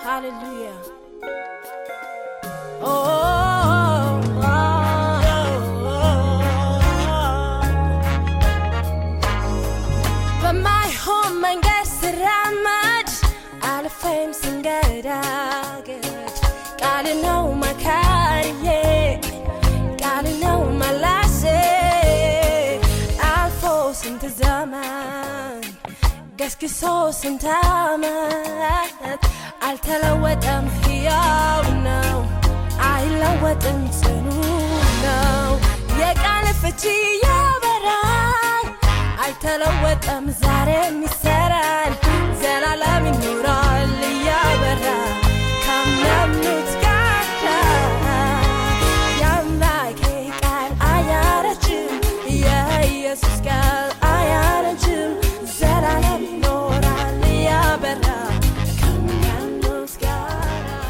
Hallelujah. Oh, oh, oh, በማይሆን መንገድ ስራመድ አልፌም ስንገዳገድ ቃል ነው መካሪዬ ቃል ነው መላሴ አልፎ ስንት ዘመን ገስግሶ ስንት ዓመት አልተለወጠም፣ ሕያው ነው፣ አይለወጥም፣ ጽኑ ነው። የቃል ፍቺ ያበራል፣ አይተለወጠም፣ ዛሬም ይሰራል፣ ዘላለም ይኖራል እያበራ ካመኑት ጋር የአምላኬ ቃል አያረጅም፣ የኢየሱስ ቃል አያረጅም፣ ዘላለም ይኖራል እያበራ ከሚያምኑት ጋር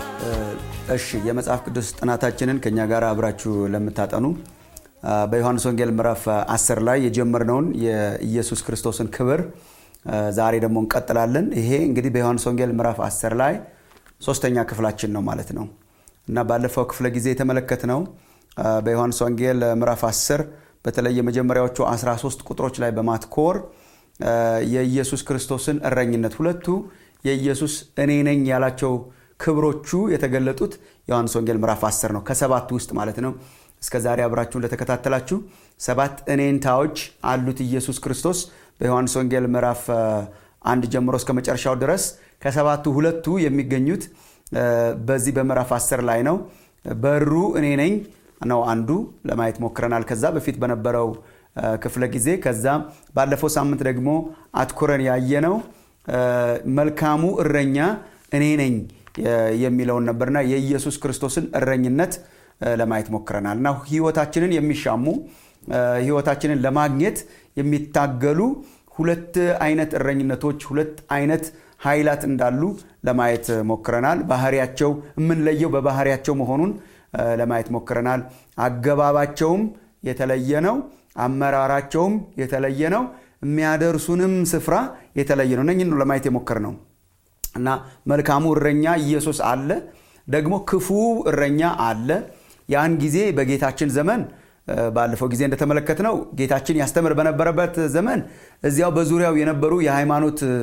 እሺ የመጽሐፍ ቅዱስ ጥናታችንን ከኛ ጋር አብራችሁ ለምታጠኑ አ፣ በዮሐንስ ወንጌል ምዕራፍ 10 ላይ የጀመርነውን የኢየሱስ ክርስቶስን ክብር አ፣ ዛሬ ደግሞ እንቀጥላለን። ይሄ እንግዲህ በዮሐንስ ወንጌል ምዕራፍ 10 ላይ ሶስተኛ ክፍላችን ነው ማለት ነው እና ባለፈው ክፍለ ጊዜ የተመለከትነው አ፣ በዮሐንስ ወንጌል ምዕራፍ 10 በተለይ የመጀመሪያዎቹ 13 ቁጥሮች ላይ በማትኮር አ፣ የኢየሱስ ክርስቶስን እረኝነት ሁለቱ የኢየሱስ እኔ ነኝ ያላቸው ክብሮቹ የተገለጡት ዮሐንስ ወንጌል ምዕራፍ 10 ነው ከሰባቱ ውስጥ ማለት ነው እስከ ዛሬ አብራችሁ እንደተከታተላችሁ ሰባት እኔንታዎች አሉት ኢየሱስ ክርስቶስ በዮሐንስ ወንጌል ምዕራፍ አ፣ አንድ ጀምሮ እስከ መጨረሻው ድረስ ከሰባቱ ሁለቱ የሚገኙት አ፣ በዚህ በምዕራፍ 10 ላይ ነው በሩ እኔ ነኝ ነው አንዱ ለማየት ሞክረናል ከዛ በፊት በነበረው አ፣ ክፍለ ጊዜ ከዛ ባለፈው ሳምንት ደግሞ አትኩረን ያየነው አ፣ መልካሙ እረኛ እኔ ነኝ የ- የሚለውን ነበርና የኢየሱስ ክርስቶስን እረኝነት አ፣ ለማየት ሞክረናል እና ህይወታችንን የሚሻሙ አ፣ ህይወታችንን ለማግኘት የሚታገሉ ሁለት አይነት እረኝነቶች ሁለት አይነት ኃይላት እንዳሉ ለማየት ሞክረናል ባህሪያቸው የምንለየው በባህሪያቸው መሆኑን አ፣ ለማየት ሞክረናል አገባባቸውም የተለየ ነው አመራራቸውም የተለየ ነው የሚያደርሱንም ስፍራ የተለየ ነው እነኝን ነው ለማየት የሞከር ነው እና መልካሙ እረኛ ኢየሱስ አለ ደግሞ ክፉ እረኛ አለ ያን ጊዜ በጌታችን ዘመን እ፣ ባለፈው ጊዜ እንደተመለከት ነው ጌታችን ያስተምር በነበረበት ዘመን እዚያው በዙሪያው የነበሩ የሃይማኖት እ፣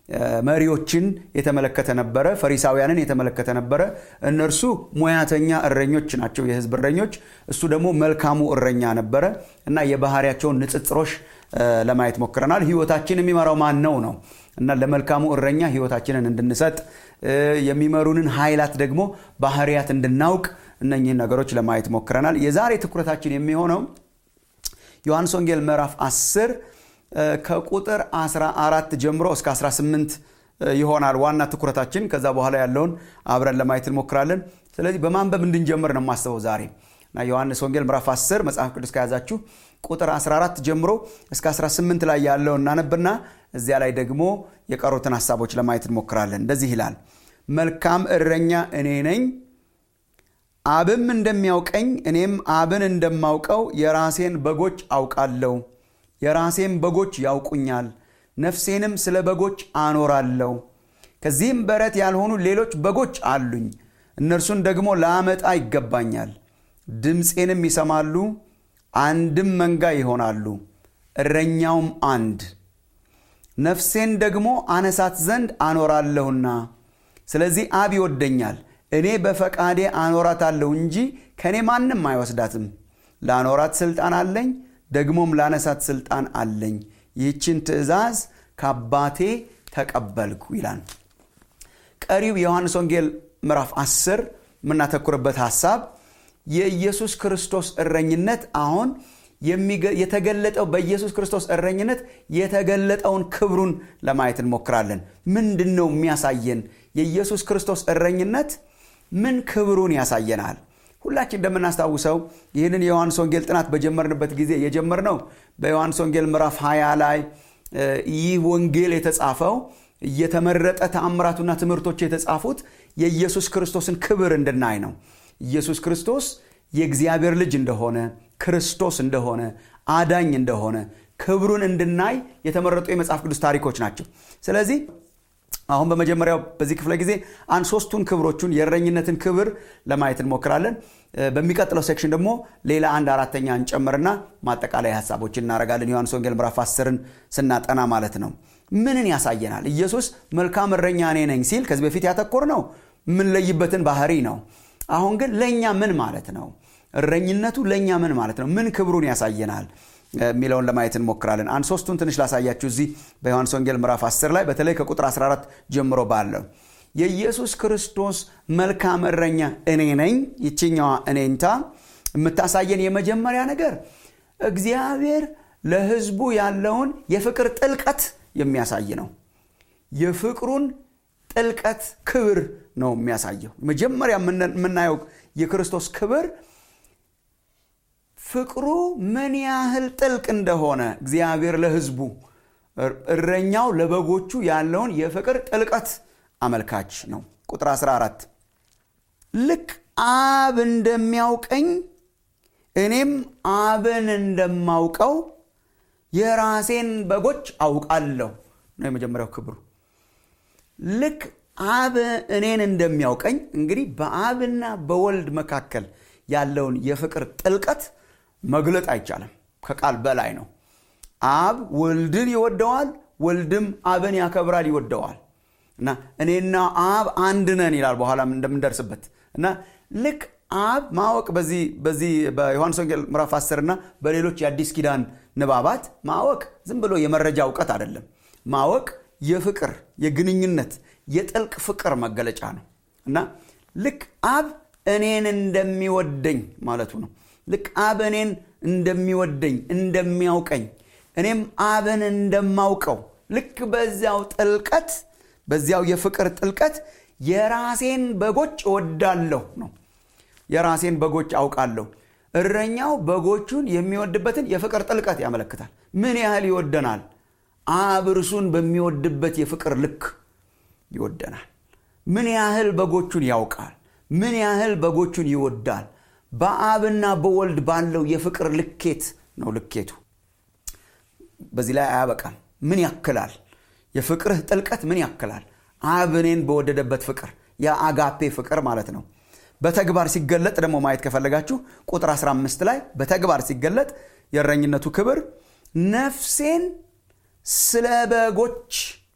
መሪዎችን የተመለከተ ነበረ ፈሪሳውያንን የተመለከተ ነበረ እነርሱ ሙያተኛ እረኞች ናቸው የህዝብ እረኞች እሱ ደግሞ መልካሙ እረኛ ነበረ እና የባህሪያቸውን ንጽጽሮች እ፣ ለማየት ሞክረናል ህይወታችን የሚመራው ማን ነው ነው እና ለመልካሙ እረኛ ህይወታችንን እንድንሰጥ እ፣ የሚመሩንን ኃይላት ደግሞ ባህሪያት እንድናውቅ እነኚህን ነገሮች ለማየት ሞክረናል የዛሬ ትኩረታችን የሚሆነው ዮሐንስ ወንጌል ምዕራፍ 10 እ፣ ከቁጥር 14 ጀምሮ እስከ 18 እ፣ ይሆናል ዋና ትኩረታችን ከዛ በኋላ ያለውን አብረን ለማየት እንሞክራለን ስለዚህ በማንበብ እንድንጀምር ነው የማስበው ዛሬ እና ዮሐንስ ወንጌል ምዕራፍ 10 መጽሐፍ ቅዱስ ከያዛችሁ ቁጥር 14 ጀምሮ እስከ 18 ላይ ያለውን እናነብና እዚያ ላይ ደግሞ የቀሩትን ሀሳቦች ለማየት እንሞክራለን እንደዚህ ይላል መልካም እረኛ እኔ ነኝ አብም እንደሚያውቀኝ እኔም አብን እንደማውቀው የራሴን በጎች አውቃለሁ የራሴም በጎች ያውቁኛል ነፍሴንም ስለ በጎች አኖራለሁ ከዚህም በረት ያልሆኑ ሌሎች በጎች አሉኝ እነርሱን ደግሞ ላመጣ ይገባኛል ድምፄንም ይሰማሉ አንድም መንጋ ይሆናሉ እረኛውም አንድ ነፍሴን ደግሞ አነሳት ዘንድ አኖራለሁና ስለዚህ አብ ይወደኛል እኔ በፈቃዴ አኖራታለሁ እንጂ ከእኔ ማንም አይወስዳትም ላኖራት ስልጣን አለኝ ደግሞም ላነሳት ስልጣን አለኝ ይህችን ትእዛዝ ከአባቴ ተቀበልኩ ይላል ቀሪው የዮሐንስ ወንጌል ምዕራፍ 10 የምናተኩርበት ሀሳብ የኢየሱስ ክርስቶስ እረኝነት አሁን የሚገ- የተገለጠው በኢየሱስ ክርስቶስ እረኝነት የተገለጠውን ክብሩን ለማየት እንሞክራለን ምንድን ነው የሚያሳየን የኢየሱስ ክርስቶስ እረኝነት ምን ክብሩን ያሳየናል ሁላችን እንደምናስታውሰው ይህንን የዮሐንስ ወንጌል ጥናት በጀመርንበት ጊዜ የጀመርነው በዮሐንስ ወንጌል ምዕራፍ 20 ላይ እ፣ ይህ ወንጌል የተጻፈው እየተመረጠ ተአምራቱና ትምህርቶች የተጻፉት የኢየሱስ ክርስቶስን ክብር እንድናይ ነው ኢየሱስ ክርስቶስ የእግዚአብሔር ልጅ እንደሆነ ክርስቶስ እንደሆነ አዳኝ እንደሆነ ክብሩን እንድናይ የተመረጡ የመጽሐፍ ቅዱስ ታሪኮች ናቸው ስለዚህ አሁን በመጀመሪያው በዚህ ክፍለ ጊዜ አንድ ሶስቱን ክብሮቹን የእረኝነትን ክብር ለማየት እንሞክራለን በሚቀጥለው ሴክሽን ደግሞ ሌላ አንድ አራተኛ እንጨምርና ማጠቃላይ ሀሳቦችን እናደርጋለን ዮሐንስ ወንጌል ምዕራፍ አስርን ስናጠና ማለት ነው ምንን ያሳየናል ኢየሱስ መልካም እረኛ እኔ ነኝ ሲል ከዚህ በፊት ያተኮር ነው የምንለይበትን ባህሪ ነው አሁን ግን ለእኛ ምን ማለት ነው እረኝነቱ ለእኛ ምን ማለት ነው ምን ክብሩን ያሳየናል የሚለውን ለማየት እንሞክራለን አንድ ሶስቱን ትንሽ ላሳያችሁ እዚህ በዮሐንስ ወንጌል ምዕራፍ 10 ላይ በተለይ ከቁጥር 14 ጀምሮ ባለው የኢየሱስ ክርስቶስ መልካም እረኛ እኔ ነኝ ይችኛዋ እኔንታ የምታሳየን የመጀመሪያ ነገር እግዚአብሔር ለህዝቡ ያለውን የፍቅር ጥልቀት የሚያሳይ ነው የፍቅሩን ጥልቀት ክብር ነው የሚያሳየው መጀመሪያ የምናየው የክርስቶስ ክብር ፍቅሩ ምን ያህል ጥልቅ እንደሆነ እግዚአብሔር ለህዝቡ እረኛው ለበጎቹ ያለውን የፍቅር ጥልቀት አመልካች ነው ቁጥር 14 ልክ አብ እንደሚያውቀኝ እኔም አብን እንደማውቀው የራሴን በጎች አውቃለሁ ነው የመጀመሪያው ክብሩ ልክ አብ እኔን እንደሚያውቀኝ እንግዲህ በአብና በወልድ መካከል ያለውን የፍቅር ጥልቀት መግለጥ አይቻልም ከቃል በላይ ነው አብ ወልድን ይወደዋል ወልድም አብን ያከብራል ይወደዋል እና እኔና አብ አንድ ነን ይላል በኋላም እንደምንደርስበት እና ልክ አብ ማወቅ በዚህ በዚህ በዮሐንስ ወንጌል ምዕራፍ 10 እና በሌሎች የአዲስ ኪዳን ንባባት ማወቅ ዝም ብሎ የመረጃ እውቀት አይደለም ማወቅ የፍቅር የግንኙነት የጥልቅ ፍቅር መገለጫ ነው እና ልክ አብ እኔን እንደሚወደኝ ማለቱ ነው ልክ አብ እኔን እንደሚወደኝ እንደሚያውቀኝ እኔም አብን እንደማውቀው ልክ በዚያው ጥልቀት በዚያው የፍቅር ጥልቀት የራሴን በጎች እወዳለሁ ነው የራሴን በጎች አውቃለሁ እረኛው በጎቹን የሚወድበትን የፍቅር ጥልቀት ያመለክታል ምን ያህል ይወደናል አብ እርሱን በሚወድበት የፍቅር ልክ ይወደናል ምን ያህል በጎቹን ያውቃል ምን ያህል በጎቹን ይወዳል በአብና በወልድ ባለው የፍቅር ልኬት ነው ልኬቱ በዚህ ላይ አያበቃም ምን ያክላል የፍቅርህ ጥልቀት ምን ያክላል አብ እኔን በወደደበት ፍቅር የአጋፔ ፍቅር ማለት ነው በተግባር ሲገለጥ ደግሞ ማየት ከፈለጋችሁ ቁጥር 15 ላይ በተግባር ሲገለጥ የእረኝነቱ ክብር ነፍሴን ስለ በጎች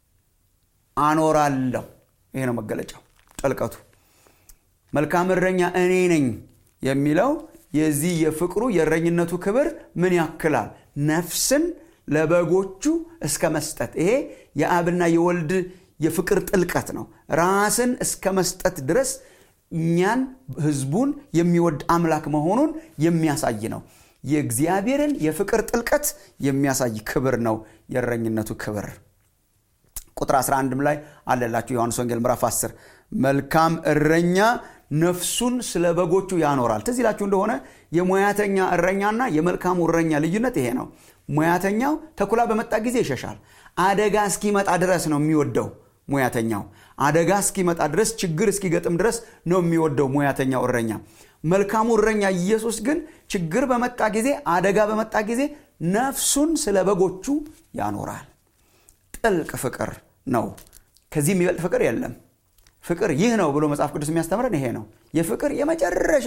አኖራለሁ ይሄ ነው መገለጫው ጥልቀቱ መልካም እረኛ እኔ ነኝ የሚለው የዚህ የፍቅሩ የእረኝነቱ ክብር ምን ያክላል ነፍስን ለበጎቹ እስከ መስጠት ይሄ የአብና የወልድ የፍቅር ጥልቀት ነው ራስን እስከ መስጠት ድረስ እኛን ህዝቡን የሚወድ አምላክ መሆኑን የሚያሳይ ነው የእግዚአብሔርን የፍቅር ጥልቀት የሚያሳይ ክብር ነው የእረኝነቱ ክብር ቁጥር 11 ላይ አለላችሁ ዮሐንስ ወንጌል ምዕራፍ 10 መልካም እረኛ ነፍሱን ስለ በጎቹ ያኖራል ትዝ ይላችሁ እንደሆነ የሙያተኛ እረኛና የመልካሙ እረኛ ልዩነት ይሄ ነው ሙያተኛው ተኩላ በመጣ ጊዜ ይሸሻል አደጋ እስኪመጣ ድረስ ነው የሚወደው ሙያተኛው አደጋ እስኪመጣ ድረስ ችግር እስኪገጥም ድረስ ነው የሚወደው ሙያተኛው እረኛ መልካሙ እረኛ ኢየሱስ ግን ችግር በመጣ ጊዜ አደጋ በመጣ ጊዜ ነፍሱን ስለ በጎቹ ያኖራል ጥልቅ ፍቅር ነው ከዚህ የሚበልጥ ፍቅር የለም ፍቅር ይህ ነው ብሎ መጽሐፍ ቅዱስ የሚያስተምረን ይሄ ነው የፍቅር የመጨረሻ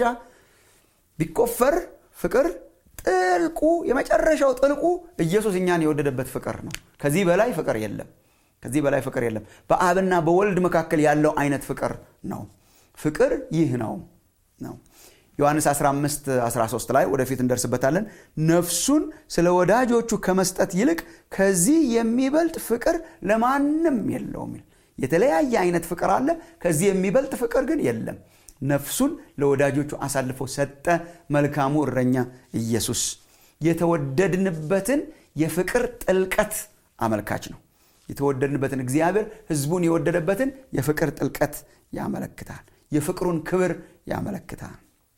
ቢቆፈር ፍቅር ጥልቁ የመጨረሻው ጥልቁ ኢየሱስ እኛን የወደደበት ፍቅር ነው ከዚህ በላይ ፍቅር የለም ከዚህ በላይ ፍቅር የለም በአብና በወልድ መካከል ያለው አይነት ፍቅር ነው ፍቅር ይህ ነው ነው ዮሐንስ 15 13 ላይ ወደፊት እንደርስበታለን ነፍሱን ስለ ወዳጆቹ ከመስጠት ይልቅ ከዚህ የሚበልጥ ፍቅር ለማንም የለውም የተለያየ አይነት ፍቅር አለ ከዚህ የሚበልጥ ፍቅር ግን የለም ነፍሱን ለወዳጆቹ አሳልፎ ሰጠ መልካሙ እረኛ ኢየሱስ የተወደድንበትን የፍቅር ጥልቀት አመልካች ነው የተወደድንበትን እግዚአብሔር ህዝቡን የወደደበትን የፍቅር ጥልቀት ያመለክታል የፍቅሩን ክብር ያመለክታል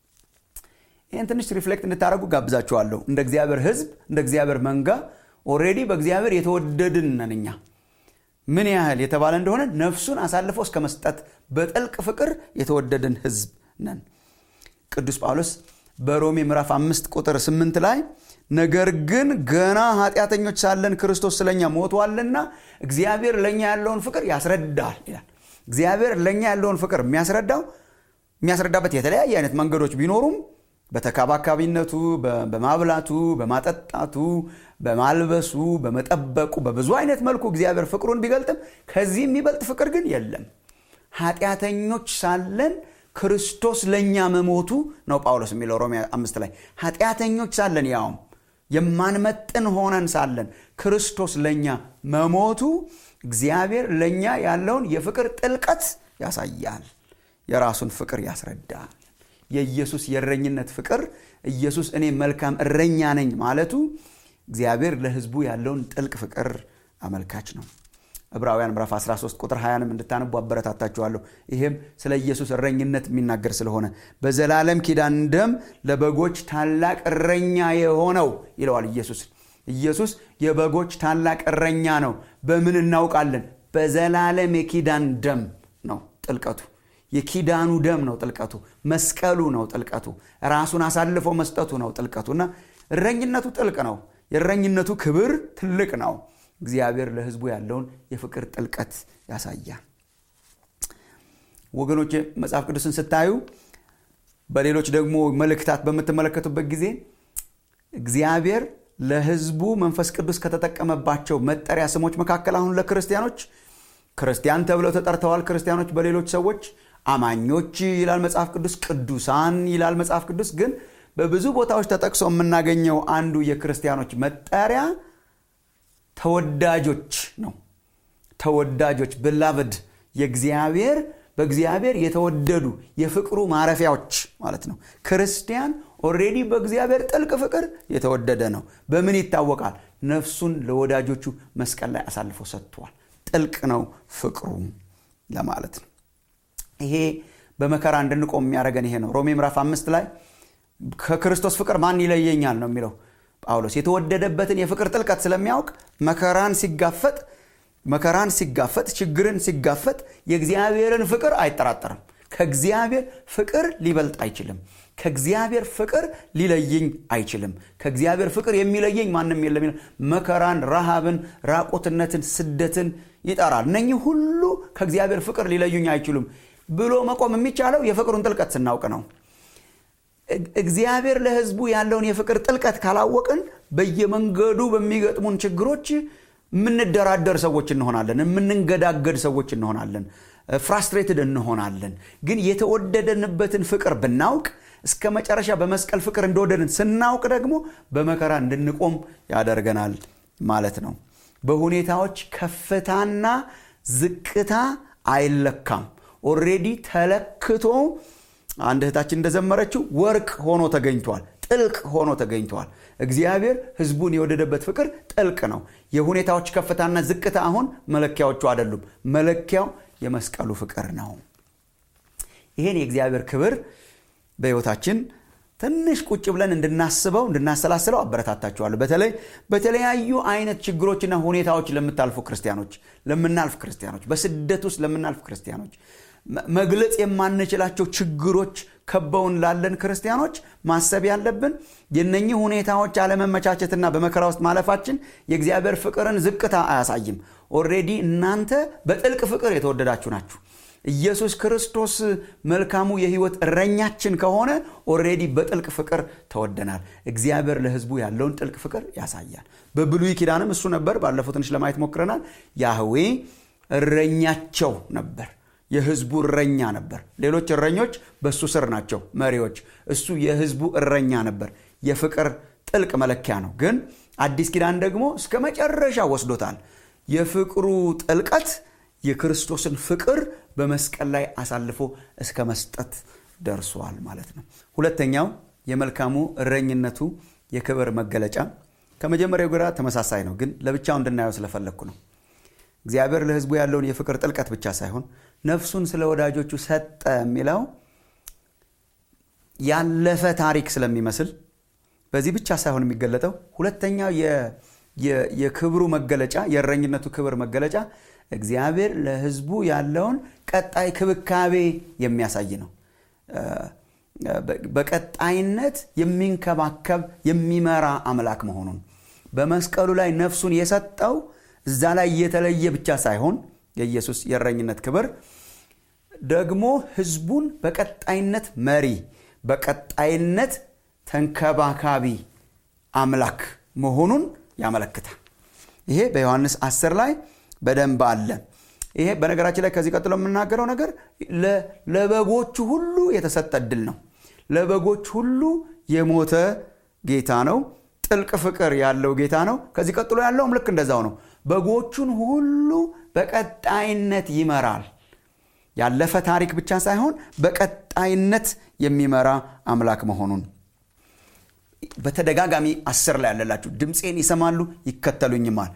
ይህን ትንሽ ሪፍሌክት እንድታደረጉ ጋብዛችኋለሁ እንደ እግዚአብሔር ህዝብ እንደ እግዚአብሔር መንጋ ኦሬዲ በእግዚአብሔር የተወደድን ነን እኛ ምን ያህል የተባለ እንደሆነ ነፍሱን አሳልፎ እስከ መስጠት በጥልቅ ፍቅር የተወደድን ህዝብ ነን ቅዱስ ጳውሎስ በሮሜ ምዕራፍ አምስት ቁጥር ስምንት ላይ ነገር ግን ገና ኃጢአተኞች ሳለን ክርስቶስ ስለኛ ሞቷልና እግዚአብሔር ለእኛ ያለውን ፍቅር ያስረዳል ይላል እግዚአብሔር ለእኛ ያለውን ፍቅር የሚያስረዳው የሚያስረዳበት የተለያየ አይነት መንገዶች ቢኖሩም በተካባካቢነቱ በማብላቱ በማጠጣቱ በማልበሱ በመጠበቁ በብዙ አይነት መልኩ እግዚአብሔር ፍቅሩን ቢገልጥም ከዚህ የሚበልጥ ፍቅር ግን የለም ኃጢአተኞች ሳለን ክርስቶስ ለእኛ መሞቱ ነው ጳውሎስ የሚለው ሮሜ አምስት ላይ ኃጢአተኞች ሳለን ያውም የማንመጥን ሆነን ሳለን ክርስቶስ ለእኛ መሞቱ እግዚአብሔር ለእኛ ያለውን የፍቅር ጥልቀት ያሳያል የራሱን ፍቅር ያስረዳል የኢየሱስ የእረኝነት ፍቅር ኢየሱስ እኔ መልካም እረኛ ነኝ ማለቱ እግዚአብሔር ለህዝቡ ያለውን ጥልቅ ፍቅር አመልካች ነው ዕብራውያን ምዕራፍ 13 ቁጥር 20ንም እንድታነቡ አበረታታችኋለሁ ይህም ስለ ኢየሱስ እረኝነት የሚናገር ስለሆነ በዘላለም ኪዳን ደም ለበጎች ታላቅ እረኛ የሆነው ይለዋል ኢየሱስ ኢየሱስ የበጎች ታላቅ እረኛ ነው በምን እናውቃለን በዘላለም የኪዳን ደም ነው ጥልቀቱ የኪዳኑ ደም ነው ጥልቀቱ መስቀሉ ነው ጥልቀቱ ራሱን አሳልፎ መስጠቱ ነው ጥልቀቱ እና እረኝነቱ ጥልቅ ነው የእረኝነቱ ክብር ትልቅ ነው እግዚአብሔር ለህዝቡ ያለውን የፍቅር ጥልቀት ያሳያል ወገኖች መጽሐፍ ቅዱስን ስታዩ በሌሎች ደግሞ መልእክታት በምትመለከቱበት ጊዜ እግዚአብሔር ለህዝቡ መንፈስ ቅዱስ ከተጠቀመባቸው መጠሪያ ስሞች መካከል አሁን ለክርስቲያኖች ክርስቲያን ተብለው ተጠርተዋል ክርስቲያኖች በሌሎች ሰዎች አማኞች ይላል መጽሐፍ ቅዱስ ቅዱሳን ይላል መጽሐፍ ቅዱስ ግን በብዙ ቦታዎች ተጠቅሶ የምናገኘው አንዱ የክርስቲያኖች መጠሪያ ተወዳጆች ነው ተወዳጆች ብላብድ የእግዚአብሔር በእግዚአብሔር የተወደዱ የፍቅሩ ማረፊያዎች ማለት ነው ክርስቲያን ኦሬዲ በእግዚአብሔር ጥልቅ ፍቅር የተወደደ ነው በምን ይታወቃል ነፍሱን ለወዳጆቹ መስቀል ላይ አሳልፎ ሰጥቷል ጥልቅ ነው ፍቅሩ ለማለት ነው ይሄ በመከራ እንድንቆም የሚያደረገን ይሄ ነው ሮሜ ምዕራፍ አምስት ላይ ከክርስቶስ ፍቅር ማን ይለየኛል ነው የሚለው ጳውሎስ የተወደደበትን የፍቅር ጥልቀት ስለሚያውቅ መከራን ሲጋፈጥ መከራን ሲጋፈጥ ችግርን ሲጋፈጥ የእግዚአብሔርን ፍቅር አይጠራጠርም ከእግዚአብሔር ፍቅር ሊበልጥ አይችልም ከእግዚአብሔር ፍቅር ሊለየኝ አይችልም ከእግዚአብሔር ፍቅር የሚለየኝ ማንም የለም መከራን ረሃብን ራቆትነትን ስደትን ይጠራል እነኚህ ሁሉ ከእግዚአብሔር ፍቅር ሊለዩኝ አይችሉም ብሎ መቆም የሚቻለው የፍቅሩን ጥልቀት ስናውቅ ነው እግዚአብሔር ለህዝቡ ያለውን የፍቅር ጥልቀት ካላወቅን በየመንገዱ በሚገጥሙን ችግሮች የምንደራደር ሰዎች እንሆናለን የምንንገዳገድ ሰዎች እንሆናለን ፍራስትሬትድ እንሆናለን ግን የተወደደንበትን ፍቅር ብናውቅ እስከ መጨረሻ በመስቀል ፍቅር እንደወደድን ስናውቅ ደግሞ በመከራ እንድንቆም ያደርገናል ማለት ነው በሁኔታዎች ከፍታና ዝቅታ አይለካም ኦሬዲ ተለክቶ አንድ እህታችን እንደዘመረችው ወርቅ ሆኖ ተገኝቷል ጥልቅ ሆኖ ተገኝተዋል እግዚአብሔር ህዝቡን የወደደበት ፍቅር ጥልቅ ነው የሁኔታዎች ከፍታና ዝቅታ አሁን መለኪያዎቹ አይደሉም መለኪያው የመስቀሉ ፍቅር ነው ይህን የእግዚአብሔር ክብር በህይወታችን ትንሽ ቁጭ ብለን እንድናስበው እንድናሰላስለው አበረታታችኋለሁ በተለይ በተለያዩ አይነት ችግሮችና ሁኔታዎች ለምታልፉ ክርስቲያኖች ለምናልፍ ክርስቲያኖች በስደት ውስጥ ለምናልፍ ክርስቲያኖች መግለጽ የማንችላቸው ችግሮች ከበውን ላለን ክርስቲያኖች ማሰብ ያለብን የነኚህ ሁኔታዎች አለመመቻቸትና በመከራ ውስጥ ማለፋችን የእግዚአብሔር ፍቅርን ዝቅታ አያሳይም ኦሬዲ እናንተ በጥልቅ ፍቅር የተወደዳችሁ ናችሁ ኢየሱስ ክርስቶስ መልካሙ የህይወት እረኛችን ከሆነ ኦሬዲ በጥልቅ ፍቅር ተወደናል እግዚአብሔር ለህዝቡ ያለውን ጥልቅ ፍቅር ያሳያል በብሉይ ኪዳንም እሱ ነበር ባለፈው ትንሽ ለማየት ሞክረናል ያህዌ እረኛቸው ነበር የህዝቡ እረኛ ነበር ሌሎች እረኞች በእሱ ስር ናቸው መሪዎች እሱ የህዝቡ እረኛ ነበር የፍቅር ጥልቅ መለኪያ ነው ግን አዲስ ኪዳን ደግሞ እስከ መጨረሻ ወስዶታል የፍቅሩ ጥልቀት የክርስቶስን ፍቅር በመስቀል ላይ አሳልፎ እስከ መስጠት ደርሷል ማለት ነው ሁለተኛው የመልካሙ እረኝነቱ የክብር መገለጫ ከመጀመሪያው ግራ ተመሳሳይ ነው ግን ለብቻው እንድናየው ስለፈለግኩ ነው እግዚአብሔር ለህዝቡ ያለውን የፍቅር ጥልቀት ብቻ ሳይሆን ነፍሱን ስለ ወዳጆቹ ሰጠ የሚለው ያለፈ ታሪክ ስለሚመስል በዚህ ብቻ ሳይሆን የሚገለጠው ሁለተኛው የክብሩ መገለጫ የእረኝነቱ ክብር መገለጫ እግዚአብሔር ለህዝቡ ያለውን ቀጣይ ክብካቤ የሚያሳይ ነው በቀጣይነት የሚንከባከብ የሚመራ አምላክ መሆኑን በመስቀሉ ላይ ነፍሱን የሰጠው እዛ ላይ የተለየ ብቻ ሳይሆን የኢየሱስ የእረኝነት ክብር ደግሞ ህዝቡን በቀጣይነት መሪ በቀጣይነት ተንከባካቢ አምላክ መሆኑን ያመለክታል ይሄ በዮሐንስ 10 ላይ በደንብ አለ ይሄ በነገራችን ላይ ከዚህ ቀጥሎ የምናገረው ነገር ለበጎቹ ሁሉ የተሰጠ እድል ነው ለበጎች ሁሉ የሞተ ጌታ ነው ጥልቅ ፍቅር ያለው ጌታ ነው ከዚህ ቀጥሎ ያለውም ልክ እንደዛው ነው በጎቹን ሁሉ በቀጣይነት ይመራል ያለፈ ታሪክ ብቻ ሳይሆን በቀጣይነት የሚመራ አምላክ መሆኑን በተደጋጋሚ አስር ላይ ያለላችሁ ድምፄን ይሰማሉ ይከተሉኝማል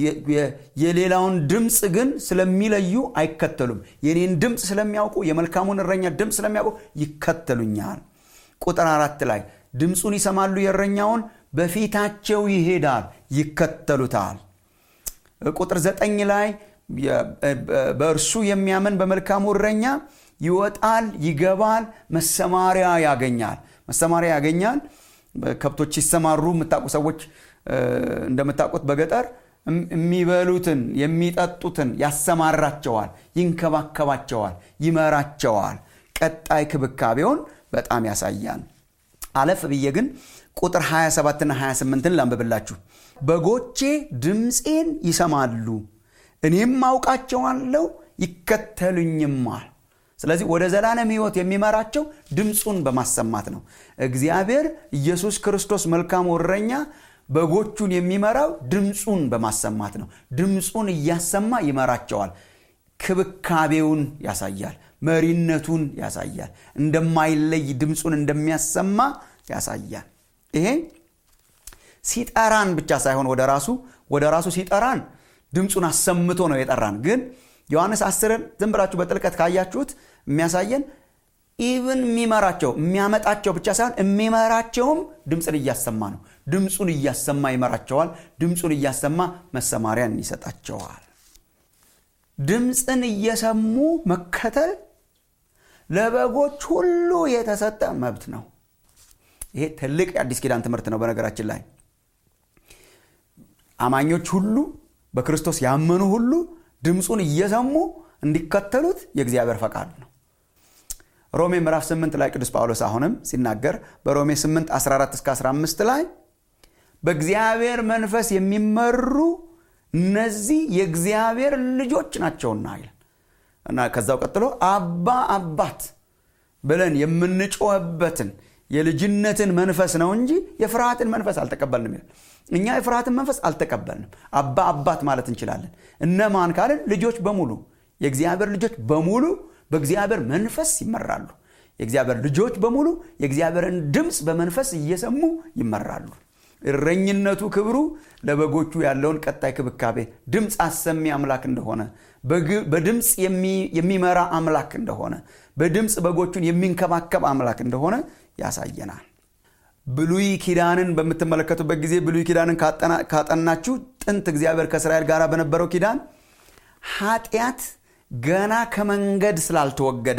የሌላውን ድምፅ ግን ስለሚለዩ አይከተሉም የኔን ድምፅ ስለሚያውቁ የመልካሙን እረኛ ድምፅ ስለሚያውቁ ይከተሉኛል ቁጥር አራት ላይ ድምፁን ይሰማሉ የእረኛውን በፊታቸው ይሄዳል ይከተሉታል ቁጥር ዘጠኝ ላይ በእርሱ የሚያምን በመልካሙ እረኛ ይወጣል ይገባል መሰማሪያ ያገኛል መሰማሪያ ያገኛል ከብቶች ሲሰማሩ የምታውቁ ሰዎች እንደምታውቁት በገጠር የሚበሉትን የሚጠጡትን ያሰማራቸዋል ይንከባከባቸዋል ይመራቸዋል ቀጣይ ክብካቤውን በጣም ያሳያል አለፍ ብዬ ግን ቁጥር 27ና 28ን ላንብብላችሁ በጎቼ ድምፄን ይሰማሉ እኔም አውቃቸዋለሁ ይከተሉኝማል ስለዚህ ወደ ዘላለም ህይወት የሚመራቸው ድምፁን በማሰማት ነው እግዚአብሔር ኢየሱስ ክርስቶስ መልካሙ እረኛ በጎቹን የሚመራው ድምፁን በማሰማት ነው ድምፁን እያሰማ ይመራቸዋል ክብካቤውን ያሳያል መሪነቱን ያሳያል እንደማይለይ ድምፁን እንደሚያሰማ ያሳያል ይሄ ሲጠራን ብቻ ሳይሆን ወደ ራሱ ወደ ራሱ ሲጠራን ድምፁን አሰምቶ ነው የጠራን ግን ዮሐንስ አስርን ዝም ብላችሁ በጥልቀት ካያችሁት የሚያሳየን ኢቭን የሚመራቸው የሚያመጣቸው ብቻ ሳይሆን የሚመራቸውም ድምፅን እያሰማ ነው ድምፁን እያሰማ ይመራቸዋል ድምፁን እያሰማ መሰማሪያን ይሰጣቸዋል ድምፅን እየሰሙ መከተል ለበጎች ሁሉ የተሰጠ መብት ነው ይሄ ትልቅ የአዲስ ኪዳን ትምህርት ነው በነገራችን ላይ አማኞች ሁሉ በክርስቶስ ያመኑ ሁሉ ድምፁን እየሰሙ እንዲከተሉት የእግዚአብሔር ፈቃድ ነው ሮሜ ምዕራፍ 8 ላይ ቅዱስ ጳውሎስ አሁንም ሲናገር በሮሜ 8 14 እስከ 15 ላይ በእግዚአብሔር መንፈስ የሚመሩ እነዚህ የእግዚአብሔር ልጆች ናቸውና ይላል እና ከዛው ቀጥሎ አባ አባት ብለን የምንጮህበትን የልጅነትን መንፈስ ነው እንጂ የፍርሃትን መንፈስ አልተቀበልንም ይላል እኛ የፍርሃትን መንፈስ አልተቀበልንም አባ አባት ማለት እንችላለን እነማን ካልን ልጆች በሙሉ የእግዚአብሔር ልጆች በሙሉ በእግዚአብሔር መንፈስ ይመራሉ የእግዚአብሔር ልጆች በሙሉ የእግዚአብሔርን ድምፅ በመንፈስ እየሰሙ ይመራሉ እረኝነቱ ክብሩ ለበጎቹ ያለውን ቀጣይ ክብካቤ ድምፅ አሰሚ አምላክ እንደሆነ በድምፅ የሚመራ አምላክ እንደሆነ በድምፅ በጎቹን የሚንከባከብ አምላክ እንደሆነ ያሳየናል ብሉይ ኪዳንን በምትመለከቱበት ጊዜ ብሉይ ኪዳንን ካጠናችሁ ጥንት እግዚአብሔር ከእስራኤል ጋር በነበረው ኪዳን ኃጢአት ገና ከመንገድ ስላልተወገደ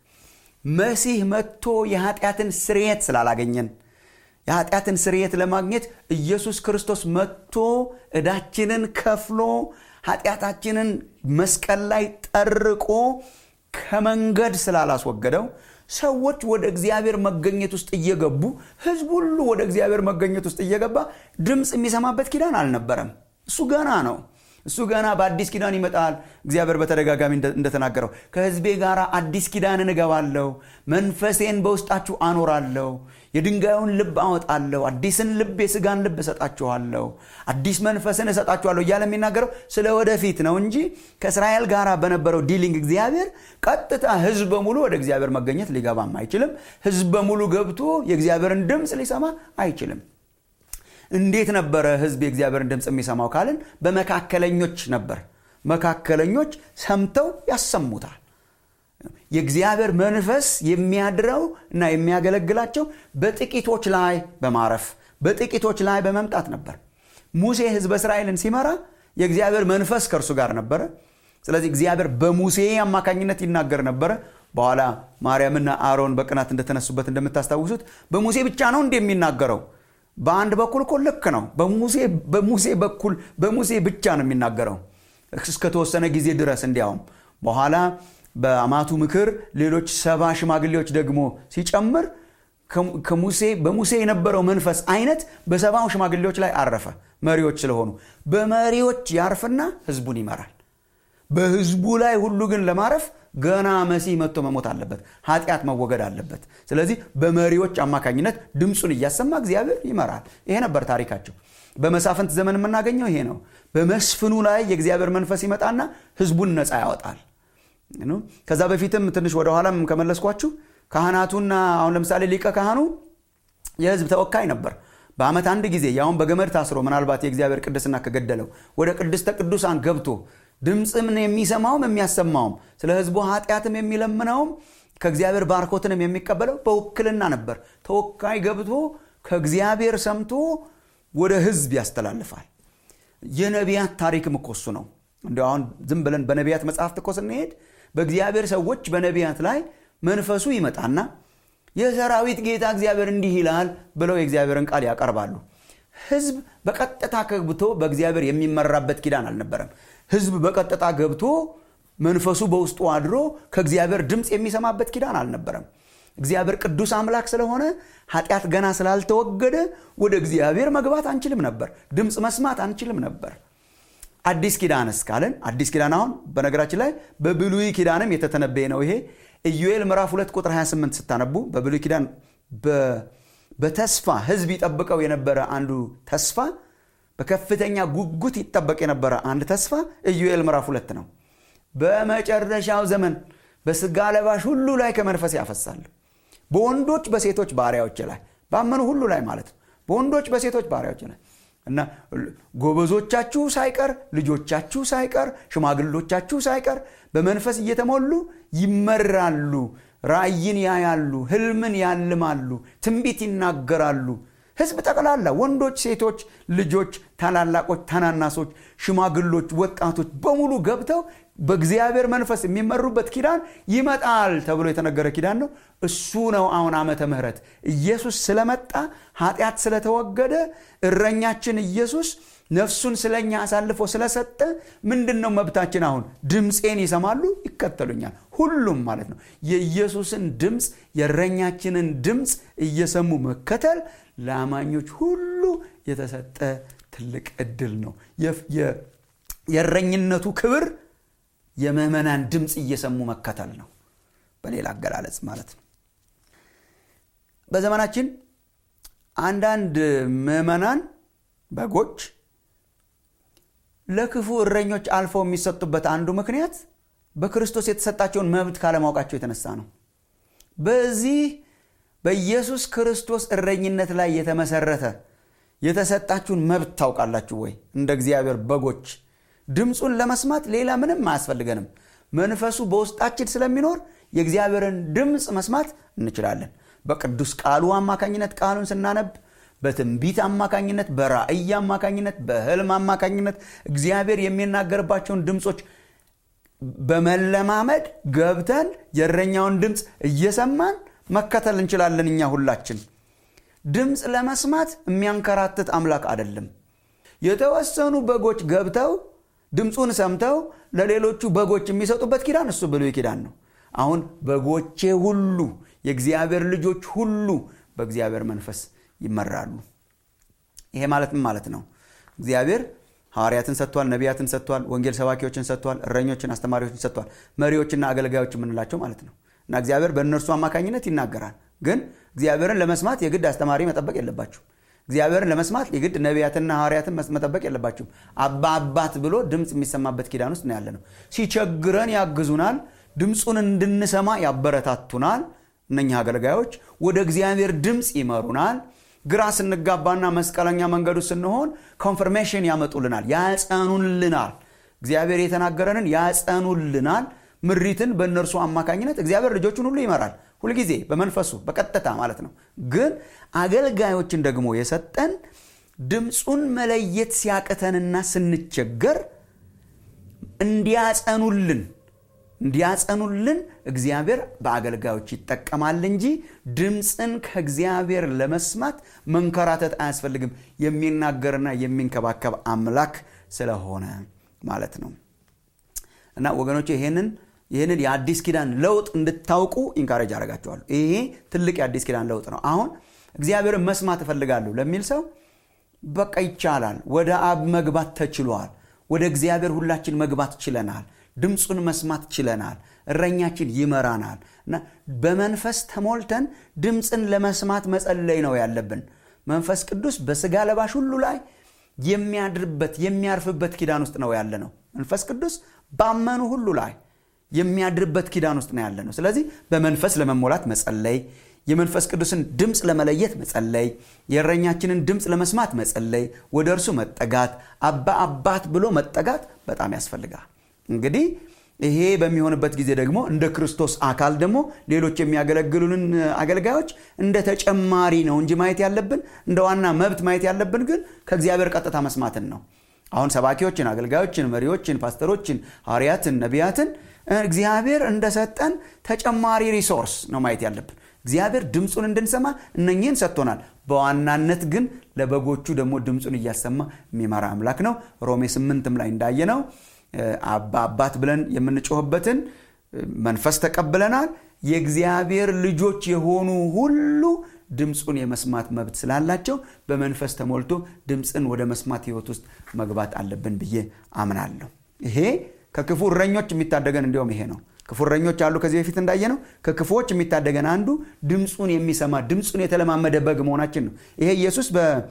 መሲህ መጥቶ የኃጢአትን ስርየት ስላላገኘን የኃጢአትን ስርየት ለማግኘት ኢየሱስ ክርስቶስ መጥቶ እዳችንን ከፍሎ ኃጢአታችንን መስቀል ላይ ጠርቆ ከመንገድ ስላላስወገደው ሰዎች ወደ እግዚአብሔር መገኘት ውስጥ እየገቡ ህዝብ ሁሉ ወደ እግዚአብሔር መገኘት ውስጥ እየገባ ድምፅ የሚሰማበት ኪዳን አልነበረም እሱ ገና ነው እሱ ገና በአዲስ ኪዳን ይመጣል እግዚአብሔር በተደጋጋሚ እንደተናገረው ከህዝቤ ጋር አዲስ ኪዳንን እገባለሁ መንፈሴን በውስጣችሁ አኖራለሁ የድንጋዩን ልብ አወጣለሁ አዲስን ልብ የስጋን ልብ እሰጣችኋለሁ አዲስ መንፈስን እሰጣችኋለሁ እያለ የሚናገረው ስለ ወደፊት ነው እንጂ ከእስራኤል ጋር በነበረው ዲሊንግ እግዚአብሔር ቀጥታ ህዝብ በሙሉ ወደ እግዚአብሔር መገኘት ሊገባም አይችልም ህዝብ በሙሉ ገብቶ የእግዚአብሔርን ድምፅ ሊሰማ አይችልም እንዴት ነበረ ህዝብ የእግዚአብሔርን ድምፅ የሚሰማው ካልን በመካከለኞች ነበር መካከለኞች ሰምተው ያሰሙታል የእግዚአብሔር መንፈስ የሚያድረው እና የሚያገለግላቸው በጥቂቶች ላይ በማረፍ በጥቂቶች ላይ በመምጣት ነበር ሙሴ ህዝበ እስራኤልን ሲመራ የእግዚአብሔር መንፈስ ከእርሱ ጋር ነበረ ስለዚህ እግዚአብሔር በሙሴ አማካኝነት ይናገር ነበረ በኋላ ማርያምና አሮን በቅናት እንደተነሱበት እንደምታስታውሱት በሙሴ ብቻ ነው እንደ የሚናገረው በአንድ በኩል እኮ ልክ ነው በሙሴ በኩል በሙሴ ብቻ ነው የሚናገረው እስከተወሰነ ጊዜ ድረስ እንዲያውም በኋላ በአማቱ ምክር ሌሎች ሰባ ሽማግሌዎች ደግሞ ሲጨምር ከሙሴ በሙሴ የነበረው መንፈስ አይነት በሰባው ሽማግሌዎች ላይ አረፈ መሪዎች ስለሆኑ በመሪዎች ያርፍና ህዝቡን ይመራል በህዝቡ ላይ ሁሉ ግን ለማረፍ ገና መሲህ መጥቶ መሞት አለበት ኃጢአት መወገድ አለበት ስለዚህ በመሪዎች አማካኝነት ድምፁን እያሰማ እግዚአብሔር ይመራል ይሄ ነበር ታሪካቸው በመሳፍንት ዘመን የምናገኘው ይሄ ነው በመስፍኑ ላይ የእግዚአብሔር መንፈስ ይመጣና ህዝቡን ነፃ ያወጣል ከዛ በፊትም ትንሽ ወደኋላም ከመለስኳችሁ ካህናቱና አሁን ለምሳሌ ሊቀ ካህኑ የህዝብ ተወካይ ነበር በአመት አንድ ጊዜ ያሁን በገመድ ታስሮ ምናልባት የእግዚአብሔር ቅድስና ከገደለው ወደ ቅድስተ ቅዱሳን ገብቶ ድምፅም የሚሰማውም የሚያሰማውም ስለ ህዝቡ ኃጢአትም የሚለምነውም ከእግዚአብሔር ባርኮትንም የሚቀበለው በውክልና ነበር ተወካይ ገብቶ ከእግዚአብሔር ሰምቶ ወደ ህዝብ ያስተላልፋል የነቢያት ታሪክም እኮ እሱ ነው እንዲ አሁን ዝም ብለን በነቢያት መጽሐፍት እኮ ስንሄድ በእግዚአብሔር ሰዎች በነቢያት ላይ መንፈሱ ይመጣና የሰራዊት ጌታ እግዚአብሔር እንዲህ ይላል ብለው የእግዚአብሔርን ቃል ያቀርባሉ ህዝብ በቀጥታ ገብቶ በእግዚአብሔር የሚመራበት ኪዳን አልነበረም ህዝብ በቀጥታ ገብቶ መንፈሱ በውስጡ አድሮ ከእግዚአብሔር ድምፅ የሚሰማበት ኪዳን አልነበረም እግዚአብሔር ቅዱስ አምላክ ስለሆነ ኃጢአት ገና ስላልተወገደ ወደ እግዚአብሔር መግባት አንችልም ነበር ድምፅ መስማት አንችልም ነበር አዲስ ኪዳን እስካለን አዲስ ኪዳን አሁን በነገራችን ላይ በብሉይ ኪዳንም የተተነበየ ነው ይሄ ኢዩኤል ምዕራፍ 2 ቁጥር 28 ስታነቡ በብሉይ ኪዳን በተስፋ ህዝብ ይጠብቀው የነበረ አንዱ ተስፋ በከፍተኛ ጉጉት ይጠበቅ የነበረ አንድ ተስፋ ኢዩኤል ምዕራፍ 2 ነው በመጨረሻው ዘመን በስጋ ለባሽ ሁሉ ላይ ከመንፈስ ያፈሳል በወንዶች በሴቶች ባሪያዎች ላይ ባመኑ ሁሉ ላይ ማለት ነው በወንዶች በሴቶች ባሪያዎች ላይ እና ጎበዞቻችሁ ሳይቀር ልጆቻችሁ ሳይቀር ሽማግሎቻችሁ ሳይቀር በመንፈስ እየተሞሉ ይመራሉ ራእይን ያያሉ ህልምን ያልማሉ ትንቢት ይናገራሉ ህዝብ ጠቅላላ ወንዶች ሴቶች ልጆች ታላላቆች ታናናሶች ሽማግሎች ወጣቶች በሙሉ ገብተው በእግዚአብሔር መንፈስ የሚመሩበት ኪዳን ይመጣል ተብሎ የተነገረ ኪዳን ነው እሱ ነው አሁን ዓመተ ምህረት ኢየሱስ ስለመጣ ኃጢአት ስለተወገደ እረኛችን ኢየሱስ ነፍሱን ስለኛ አሳልፎ ስለሰጠ ምንድን ነው መብታችን አሁን ድምፄን ይሰማሉ ይከተሉኛል ሁሉም ማለት ነው የኢየሱስን ድምፅ የእረኛችንን ድምፅ እየሰሙ መከተል ለአማኞች ሁሉ የተሰጠ ትልቅ እድል ነው የእረኝነቱ ክብር የምዕመናን ድምፅ እየሰሙ መከተል ነው በሌላ አገላለጽ ማለት ነው በዘመናችን አንዳንድ ምዕመናን በጎች ለክፉ እረኞች አልፈው የሚሰጡበት አንዱ ምክንያት በክርስቶስ የተሰጣቸውን መብት ካለማወቃቸው የተነሳ ነው በዚህ በኢየሱስ ክርስቶስ እረኝነት ላይ የተመሰረተ የተሰጣችሁን መብት ታውቃላችሁ ወይ እንደ እግዚአብሔር በጎች ድምፁን ለመስማት ሌላ ምንም አያስፈልገንም መንፈሱ በውስጣችን ስለሚኖር የእግዚአብሔርን ድምፅ መስማት እንችላለን በቅዱስ ቃሉ አማካኝነት ቃሉን ስናነብ በትንቢት አማካኝነት በራእይ አማካኝነት በህልም አማካኝነት እግዚአብሔር የሚናገርባቸውን ድምፆች በመለማመድ ገብተን የእረኛውን ድምፅ እየሰማን መከተል እንችላለን እኛ ሁላችን ድምፅ ለመስማት የሚያንከራትት አምላክ አይደለም የተወሰኑ በጎች ገብተው ድምፁን ሰምተው ለሌሎቹ በጎች የሚሰጡበት ኪዳን እሱ ብሉይ ኪዳን ነው አሁን በጎቼ ሁሉ የእግዚአብሔር ልጆች ሁሉ በእግዚአብሔር መንፈስ ይመራሉ ይሄ ማለት ምን ማለት ነው እግዚአብሔር ሐዋርያትን ሰጥቷል ነቢያትን ሰጥቷል ወንጌል ሰባኪዎችን ሰጥቷል እረኞችን አስተማሪዎችን ሰጥቷል መሪዎችና አገልጋዮች የምንላቸው ማለት ነው እና እግዚአብሔር በእነርሱ አማካኝነት ይናገራል ግን እግዚአብሔርን ለመስማት የግድ አስተማሪ መጠበቅ የለባችሁ እግዚአብሔርን ለመስማት የግድ ነቢያትና ሐዋርያትን መጠበቅ የለባችሁም አባ አባት ብሎ ድምፅ የሚሰማበት ኪዳን ውስጥ ነው ያለ ነው ሲቸግረን ያግዙናል ድምፁን እንድንሰማ ያበረታቱናል እነኛ አገልጋዮች ወደ እግዚአብሔር ድምፅ ይመሩናል ግራ ስንጋባና መስቀለኛ መንገዱ ስንሆን ኮንፈርሜሽን ያመጡልናል ያጸኑልናል እግዚአብሔር የተናገረንን ያጸኑልናል ምሪትን በእነርሱ አማካኝነት እግዚአብሔር ልጆቹን ሁሉ ይመራል ሁልጊዜ በመንፈሱ በቀጥታ ማለት ነው ግን አገልጋዮችን ደግሞ የሰጠን ድምፁን መለየት ሲያቅተንና ስንቸገር እንዲያጸኑልን እንዲያጸኑልን እግዚአብሔር በአገልጋዮች ይጠቀማል እንጂ ድምፅን ከእግዚአብሔር ለመስማት መንከራተት አያስፈልግም የሚናገርና የሚንከባከብ አምላክ ስለሆነ ማለት ነው እና ወገኖች ይሄንን ይህንን የአዲስ ኪዳን ለውጥ እንድታውቁ ኢንካሬጅ አደርጋቸዋለሁ ይሄ ትልቅ የአዲስ ኪዳን ለውጥ ነው አሁን እግዚአብሔርን መስማት እፈልጋለሁ ለሚል ሰው በቃ ይቻላል ወደ አብ መግባት ተችሏል ወደ እግዚአብሔር ሁላችን መግባት ችለናል ድምፁን መስማት ችለናል እረኛችን ይመራናል እና በመንፈስ ተሞልተን ድምፅን ለመስማት መጸለይ ነው ያለብን መንፈስ ቅዱስ በስጋ ለባሽ ሁሉ ላይ የሚያድርበት የሚያርፍበት ኪዳን ውስጥ ነው ያለ ነው መንፈስ ቅዱስ ባመኑ ሁሉ ላይ የሚያድርበት ኪዳን ውስጥ ነው ያለ ነው ስለዚህ በመንፈስ ለመሞላት መጸለይ የመንፈስ ቅዱስን ድምፅ ለመለየት መጸለይ የእረኛችንን ድምፅ ለመስማት መጸለይ ወደ እርሱ መጠጋት አባ አባት ብሎ መጠጋት በጣም ያስፈልጋል እንግዲህ ይሄ በሚሆንበት ጊዜ ደግሞ እንደ ክርስቶስ አካል ደግሞ ሌሎች የሚያገለግሉንን አገልጋዮች እንደ ተጨማሪ ነው እንጂ ማየት ያለብን እንደ ዋና መብት ማየት ያለብን ግን ከእግዚአብሔር ቀጥታ መስማትን ነው አሁን ሰባኪዎችን አገልጋዮችን መሪዎችን ፓስተሮችን ሐዋርያትን ነቢያትን እግዚአብሔር እንደሰጠን ተጨማሪ ሪሶርስ ነው ማየት ያለብን እግዚአብሔር ድምፁን እንድንሰማ እነኚህን ሰጥቶናል በዋናነት ግን ለበጎቹ ደግሞ ድምፁን እያሰማ የሚመራ አምላክ ነው ሮሜ ስምንትም ላይ እንዳየ ነው አባ አባት ብለን የምንጮህበትን መንፈስ ተቀብለናል የእግዚአብሔር ልጆች የሆኑ ሁሉ ድምፁን የመስማት መብት ስላላቸው በመንፈስ ተሞልቶ ድምፅን ወደ መስማት ህይወት ውስጥ መግባት አለብን ብዬ አምናለሁ ይሄ ከክፉ እረኞች የሚታደገን እንዲሁም ይሄ ነው ክፉ እረኞች አሉ ከዚህ በፊት እንዳየ ነው ከክፉዎች የሚታደገን አንዱ ድምፁን የሚሰማ ድምፁን የተለማመደ በግ መሆናችን ነው ይሄ ኢየሱስ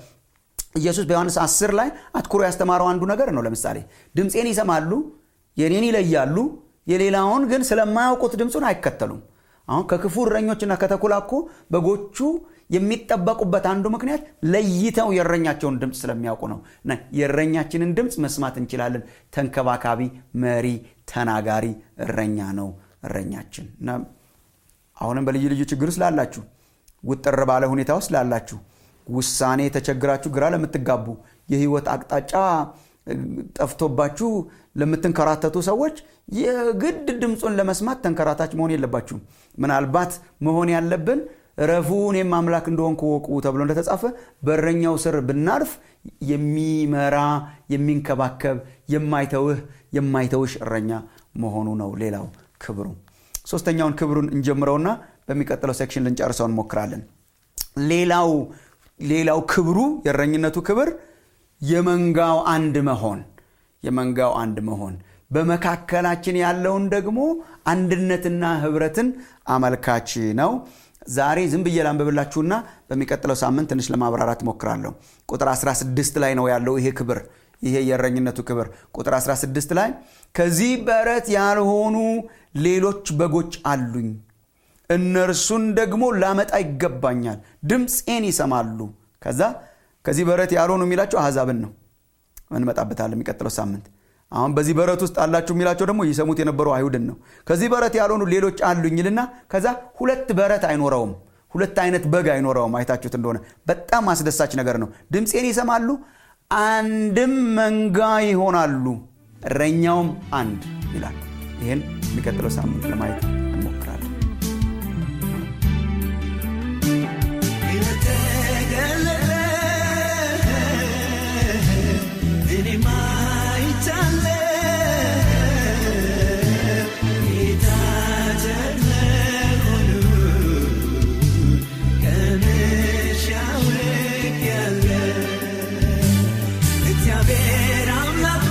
ኢየሱስ በዮሐንስ 10 ላይ አትኩሮ ያስተማረው አንዱ ነገር ነው ለምሳሌ ድምፄን ይሰማሉ የኔን ይለያሉ የሌላውን ግን ስለማያውቁት ድምፁን አይከተሉም አሁን ከክፉ እረኞችና ከተኩላ እኮ በጎቹ የሚጠበቁበት አንዱ ምክንያት ለይተው የእረኛቸውን ድምፅ ስለሚያውቁ ነው እና የእረኛችንን ድምፅ መስማት እንችላለን ተንከባካቢ መሪ ተናጋሪ እረኛ ነው እረኛችን እና አሁንም በልዩ ልዩ ችግር ውስጥ ላላችሁ ውጥር ባለ ሁኔታ ውስጥ ላላችሁ ውሳኔ ተቸግራችሁ ግራ ለምትጋቡ የህይወት አቅጣጫ ጠፍቶባችሁ ለምትንከራተቱ ሰዎች የግድ ድምፁን ለመስማት ተንከራታች መሆን የለባችሁም ምናልባት መሆን ያለብን ረፉ እኔም አምላክ እንደሆንኩ ወቁ ተብሎ እንደተጻፈ በረኛው ስር ብናርፍ የሚመራ የሚንከባከብ የማይተውህ የማይተውሽ እረኛ መሆኑ ነው ሌላው ክብሩ ሶስተኛውን ክብሩን እንጀምረውና በሚቀጥለው ሴክሽን ልንጨርሰው እንሞክራለን ሌላው ሌላው ክብሩ የእረኝነቱ ክብር የመንጋው አንድ መሆን የመንጋው አንድ መሆን በመካከላችን ያለውን ደግሞ አንድነትና ህብረትን አመልካች ነው ዛሬ ዝም ብዬ ላንብብላችሁና በሚቀጥለው ሳምንት ትንሽ ለማብራራት ሞክራለሁ ቁጥር 16 ላይ ነው ያለው ይሄ ክብር ይሄ የእረኝነቱ ክብር ቁጥር 16 ላይ ከዚህ በረት ያልሆኑ ሌሎች በጎች አሉኝ እነርሱን ደግሞ ላመጣ ይገባኛል ድምፄን ይሰማሉ ከዛ ከዚህ በረት ያልሆኑ የሚላቸው አሕዛብን ነው እንመጣበታል የሚቀጥለው ሳምንት አሁን በዚህ በረት ውስጥ አላችሁ የሚላቸው ደግሞ ይሰሙት የነበሩ አይሁድን ነው ከዚህ በረት ያልሆኑ ሌሎች አሉኝልና ከዛ ሁለት በረት አይኖረውም ሁለት አይነት በግ አይኖረውም አይታችሁት እንደሆነ በጣም አስደሳች ነገር ነው ድምፄን ይሰማሉ አንድም መንጋ ይሆናሉ እረኛውም አንድ ይላል ይህን የሚቀጥለው ሳምንት ለማየት እንሞክራለን እግዚአብሔር አምላክ